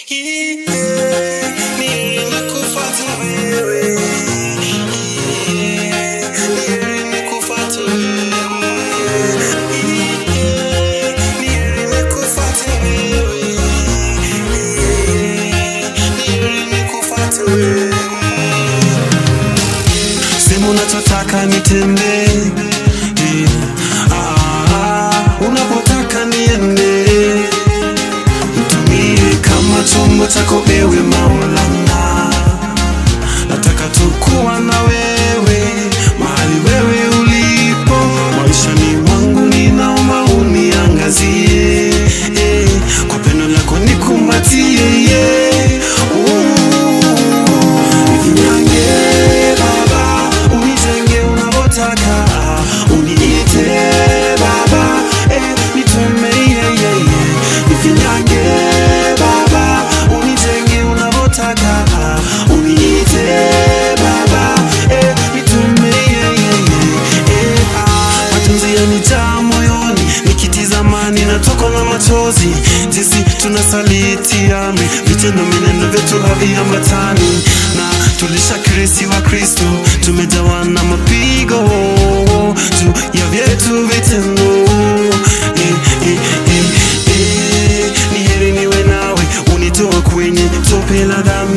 Sema unachotaka nitende, ah, unapotaka niende, nitumie kama chombo chako ewe Maulana. Nataka tu kuwa na wewe mahali wewe ulipo maishani mwangu, ninaomba uniangazie eh, kwa pendo lako nikumbatie yeah. Nifinyange Baba, unijenge unavyotaka, uniite Baba, eh, nitume yeah, yeah, yeah. Nifinyange Baba, unijenge unavyotaka, uniite Baba, eh, nitume yeah, yeah, yeah. Eh, ah, majonzi yanijaa moyoni nikitizama ninatokwa na machozi jinsi tunasaliti amri vitendo mineno vyetu haviambatani na tulishakirisi wa kristo tumejawa na mapigo juu ya vyetu vitendo eh, eh, eh, eh, ni heri niwe nawe unitoa kwenye tope la dhambi